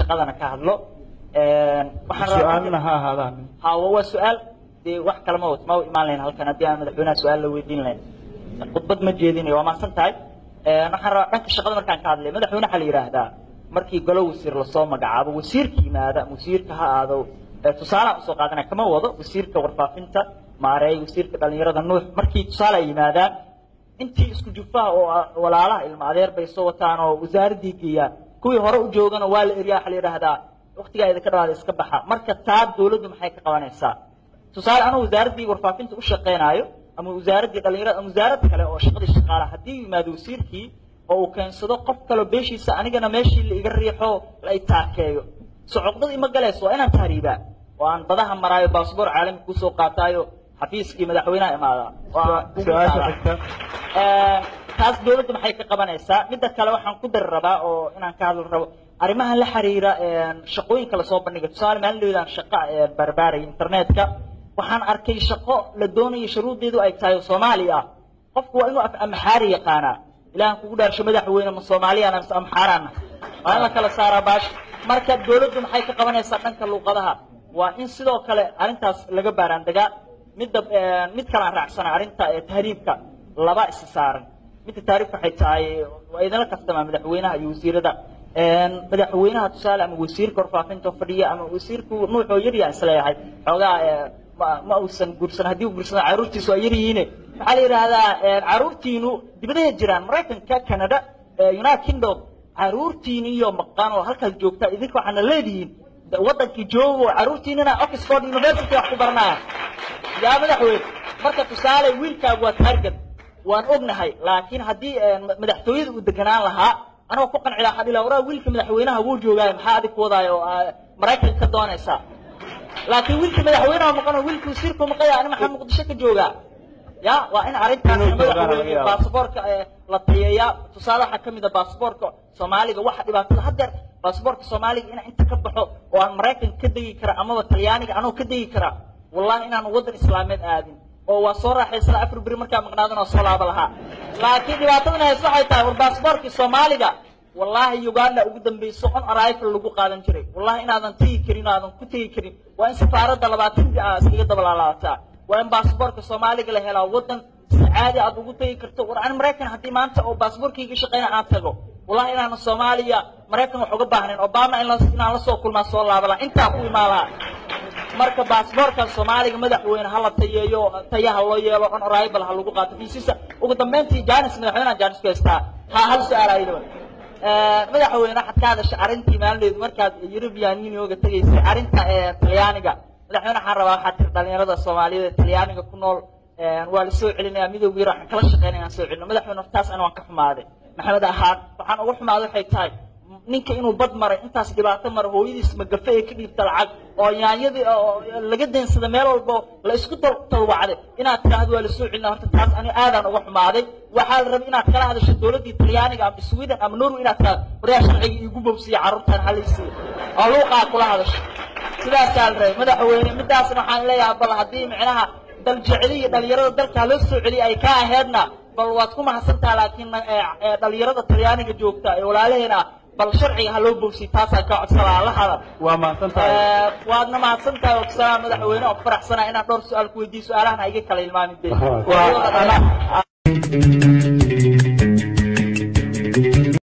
shaqadana ka hadlo waxaan rabaa su-aalna ha ahaadaan ha wa- waa su-aal dee wax kale ma ma u imaan lahayn halkan haddii aan madaxweynaha su-aal la weydiin lahayn khudbad ma jeedinayo waa mahadsan tahay waxaan rabaa dhanka shaqada markaan ka hadlay madaxweyne waxaa la yidhaahdaa markii golo wasiir lasoo magacaabo wasiirka yimaada wasiirka ha aado ee tusaalaha usoo qaadanaya kama wado wasiirka warfaafinta maareey wasiirka dhalinyarada nuux markii tusaale ay yimaadaan intii isku jufaha oo ah walaalaha ilma adeer bay soo wataan oo wasaaraddii geeyaan kuwii hore u joogana waa la eriyaa waxaa la yidhaahdaa waqtigaa idinka dhawaada iska baxa marka taa dawladdu maxay ka qabanaysaa tusaale anuu wasaaraddii warfaafinta u shaqaynaayo ama wasaaraddii dhalinyarada ama wasaarad kale oo shaqadii shaqaalaha haddii yimaado wasiirkii oo uu keensado qof kaloo beeshiisa anigana meeshii la iga riixo la i taakeeyo so cuqdad ima galayso waa inaan tahriibaa oo aan badaha maraayo baasboor caalami kusoo qaataayo xafiiskii madaxweynaha imaadaa waa ugu su-aasha taalaa. xigta taas dawladda maxay ka qabanaysaa midda kale waxaan ku dari rabaa oo inaan ka hadli rabo arrimaha la xiriira shaqooyinka lasoo bandhigay tusaale maalin dhawedaan shaqa barbaaray internetka waxaan arkay shaqo la doonayo shuruudeedu ay tahay oo soomaali ah qofku waa inuu af amxaari yaqaanaa ilahan kugu dhaarsho madaxweyne ma soomaaliyana mise amxaaraana waa in la kala saaraa baash marka dawladdu maxay ka qabanaysaa dhanka luuqadaha waa in sidoo kale arrintaas laga baaraandegaa midda mid kalaan raacsana arrinta ee tahriibka laba isa saaran midda taariif waxay tahay waa idinla kastamaa madaxweynaha iyo wasiirada madaxweynaha tusaale ama wasiirka warfaafinta fadhiya ama wasiirku nuuxoo yaryaa isleeyahay xoogaa ma ma uusan guursan haddii uu guursado caruurtiisu waa yaryihiine waxaa la yidhaahdaa caruurtiinu dibadaha jiraan maraykanka canada united kingdom caruurtiini iyo maqan oo halkaas joogta idinka waxaana leedihiin wadankii joogo caruurtiinina oxford university wax ku baranaya yaa madaxweyne marka tusaale wiilkaagu waa target waan ognahay laakiin haddii madaxtooyada uu deganaan lahaa anagoo ku qanci lahaa dhila waraa wiilka madaxweynaha wuu joogaayo maxaa adig ku wadaayo oo maraykanka ka doonaysaa laakiin wiilka madaxweynaha maqano wiilka wasiirku maqaya ani maxaa muqdisho ka joogaa ya waa in arrintaas Inuu joogaa laga madaxweyne yaabo. baasaboorka la tayeeyaa tusaale waxaa ka mid a baasaboorka soomaaliga waxa dhibaatada haddeer baasaboorka soomaaliga inaan inta ka baxo oo aan maraykanka ka degi kara amaba talyaaniga anoo ka degi kara wallahi inaan waddan islaameed aadin oo waa soo raaxaysana afar beri markaa maqnaadana oo soo laaba lahaa laakiin dhibaatadana hays waxay tahay war baasaboorkii soomaaliga wallahi uganda ugu dambayso on arrival lagu qaadan jiray wallahi inaadan tegi karin oo aadan ku tegi karin waa in safaaradda labaatan bi aa iskaga dabalaalaataa waa in baasaboorka soomaaliga la helaa waddan si caadi aad ugu tegi karto war ani maraykan haddii maanta oo baasaboorkayga shaqeyna aan tago wallahi inaanan soomaaliya maraykan wax uga baahnayn obama in la- inaan la soo kulmaa soo laaba lahaa intaa ku imaan lahaa marka baasaboorkan soomaaliga madaxweyne ha la tayeeyo tayaha loo yeelo on arrival ha lagu qaato fiisisa ugu dambeyntii janis madaxweynaha janis ku haystaa ha hal su-aal ayadaba madaxweyne waxaad ka hadashay arrintii maalindeedu markaad European Unionga tegaysay arrinta ee talyaaniga madaxweyne waxaan rabaa waxaad tiri dhalinyarada Soomaaliyeed ee talyaaniga ku nool waa la soo celinayaa midowga yar waxaan kala shaqeynaya inaan soo celino madaxweyne taas ana waan ka xumaaday maxamed ahaan waxaan uga xumaaday waxay tahay ninka inuu bad maray intaas dhibaato maray hooyadiis magafe ee ka dhiibta lacag oo yaanyadii oo laga deensada meel walba la isku tal- talwacday inaad tiraahdo waa la soo celina horta taas ani aadaan uga xumaaday waxaa la rabay inaad kala hadasho dowladdii talyaaniga ama sweden ama norway inaad tiraahdo waryaa sharciga iigu bobsiya carruurtan halaysiiya oo luuqaa kula hadasho sidaasaa la rabay madaxweyne midaasna waxaan leeyahay bal haddii micnaha daljeceli iyo dhalinyarada dalka loo soo celiya ay ka aheedna bal waad ku mahadsantaha laakiin eh, eh, dhalinyarada talyaaniga joogta ee walaalaheena ah bal sharciga ha loo bogsiy taasaan ka codsanaa la hadal waa mahadsan tahay Eh, waadna mahadsan tahay ogsanaa madaxweyne oo ku faraxsanaa inaan dhowr su-aal ku weydiiyo su-aalahan ha iga kala ilmaamin de Waa- Waa-